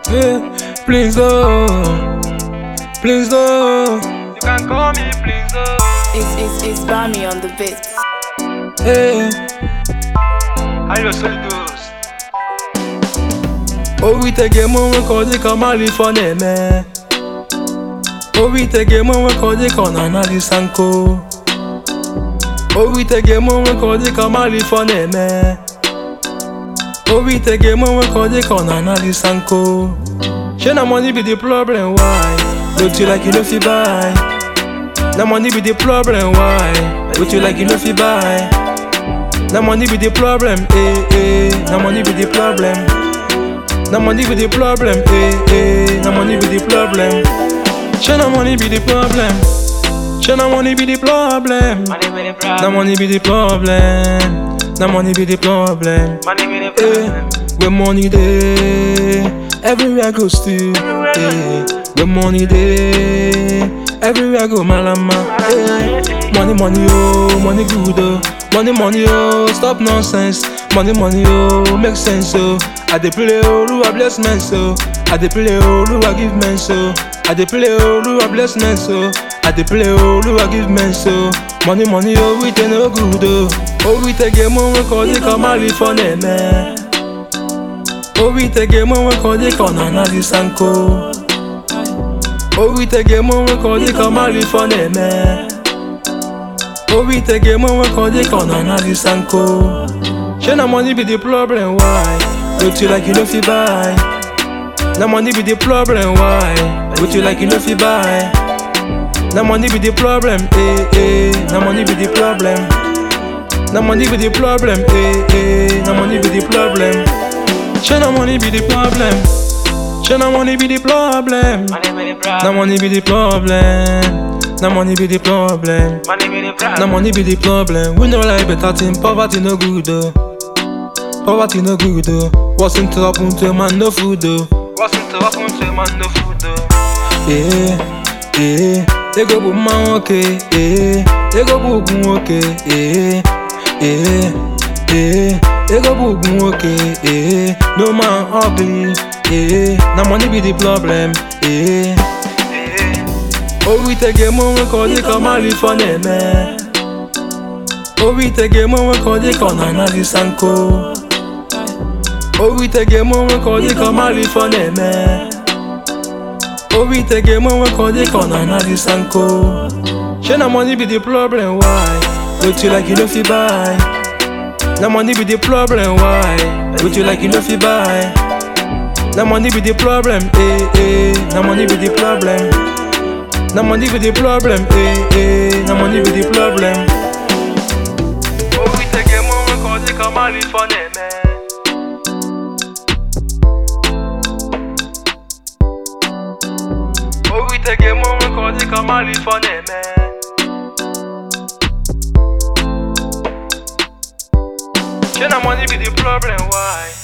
Yeah, please oh, please oh, You can call me please oh. It's, it's, it's Bami on the beat. hey. How you so those? Obi tege mụ nwe ka ọ dị ka mmadụ ife ọ na-eme Obi tege mụ nwe ka ọ dị ka ọ na-analisa nkụ Obi tege mụ nwe ka ọ dị ka mmadụ ife ọ na-eme Obi tege mụ nwe ka ọ dị ka ọ na-analisa nkụ Shey na money be the problem why Don't you like you no fit buy Na money be the problem why Don't you like you no fit buy Na money be the problem eh eh Na money be the problem Na money be the problem, eh eh. Na money be the problem. Shey na money be the problem. Shey na money be the problem. Money be the Na problem. money be the problem. Na money be the problem. Money be the Eh, problem. where money dey, everywhere go still. Eh, where money dey, everywhere go malama. Eh, money money oh, money good oh, money money oh, stop nonsense. Money money oh, make sense oh. I dey play oh, Oluwa bless men so. I dey play oh, Oluwa give men so. I dey play oh, Oluwa bless men so. I dey play oh, Oluwa give men so. Money money oh, we dey no good oh. Oh, we take a moment cause they come out for them eh. Obi tege mụ nwe ka ọ dị ka ọ na-analisa nkụ Obi tege mụ nwe ka ọ dị ka ọ mara ife ọ na-eme Obi tege mụ nwe ka ọ dị ka ọ na-analisa nkụ Shey na money be the problem why Don't you like you no fit buy Na money be the problem why Don't you like you no fit buy Na money be the problem eh eh Na money be the problem Na money be the problem eh eh Na money be the problem Shey na money be the problem. Shey na money be the problem. Money be the Na problem. money be the problem. Na money be the problem. Money be the Na problem. money be the problem. We know like better thing. Poverty no good though. Poverty no good though. What's into happen to a man no food though. What's into happen to a man no food though? Eh eh. Ego bụ mma nwoke. Eh. Ego bụ ugwu nwoke. Eh eh eh. Ego bụ ugwu nwoke. Eh. No man ugly. Eh. Na money be the problem. Eh. Obi tege mụ nwe ka ọ dị ka ọ mara ife ọ na-eme Obi tege mụ nwe ka ọ dị ka ọ na-analisa nkụ Obi tege mụ nwe ka ọ dị ka ọ mara ife ọ na-eme Obi tege mụ nwe ka ọ dị ka ọ na-analisa nkụ Shey na money be the problem why Don't you like you no fit buy Na money be the problem why Don't you like you no fit buy Na money be the problem eh eh Na money be the problem Na money be the problem, eh eh. Na money be the problem. Obi tege mụ nwe ka ọ dị ka mmadụ ife ọ na-eme. Obi tege mụ nwe ka ọ dị ka mmadụ ife ọ na-eme. Shey na money be the problem why?